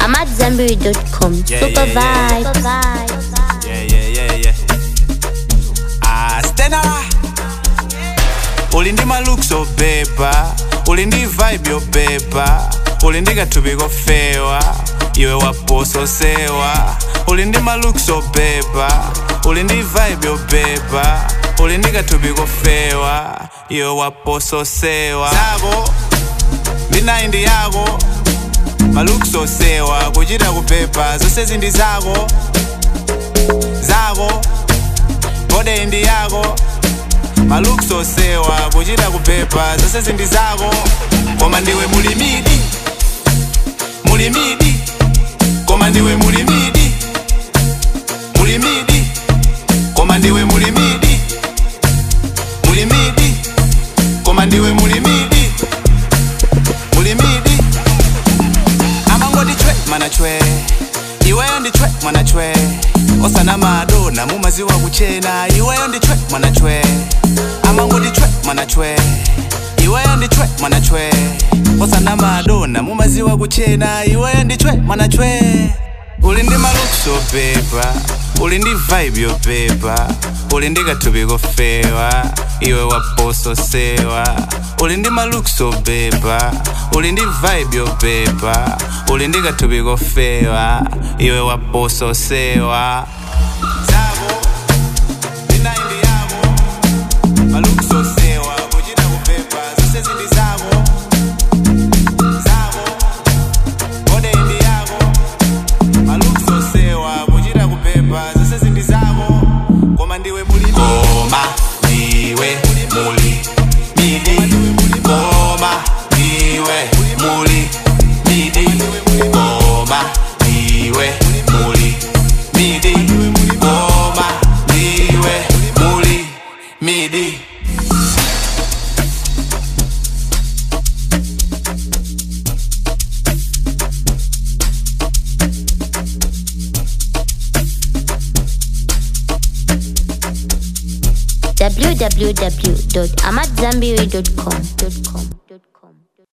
AmadZanbury.com. Yeah, Super yeah, yeah. vibes. Yeah, yeah, yeah, yeah. Ah, Stena. Uli ndi malooks obeba, uli ndi vibe yobeba, uli ndi kathupi kofewa, iwe wapososewa. Uli ndi malooks obeba, uli ndi vibe yobeba, uli ndi kathupi kofewa, iwe wapososewa. Zako, ndi ndi yako, malooks osewa, kuchita kupepa, zonse zindi zako. zako bode ndi yako malooks osewa kuchita kupepa zonse zindi zako koma ndiwe mulimidi mulimidi koma ndiwe mulimidi mulimidi koma ndiwe mulimidi mulimidi koma ndiwe mulimidi mulimidi amangoti chwe mana chwe iweyo ndi chwe mwana chwe osana madona mumaziwa kuchena iweyo ndi chwe mwana chwe amangoti chwe mwana chwe iweyo ndi chwe mwana chwe osana madona mumaziwa kuchena iweyo ndi chwe mwana chwe uli ndi malooks opepa uli ndi vibe yopepa uli ndi kathupi kofewa iwe wapososewa uli ndi malooks opepa uli ndi vibe yopepa uli ndi kathupi kofewa iwe wapososewa zako ndinaindi yako malooks osewa kuchita kupepa zonse zindi zako zako bode ndi yako malooks osewa kuchita kupepa zonse zindi zako koma ndiwe muli koma ndiwe muli midi koma ndiwe muli midi koma ndiwe muli midi koma ndiwe muli midi www.amadzanbury.com.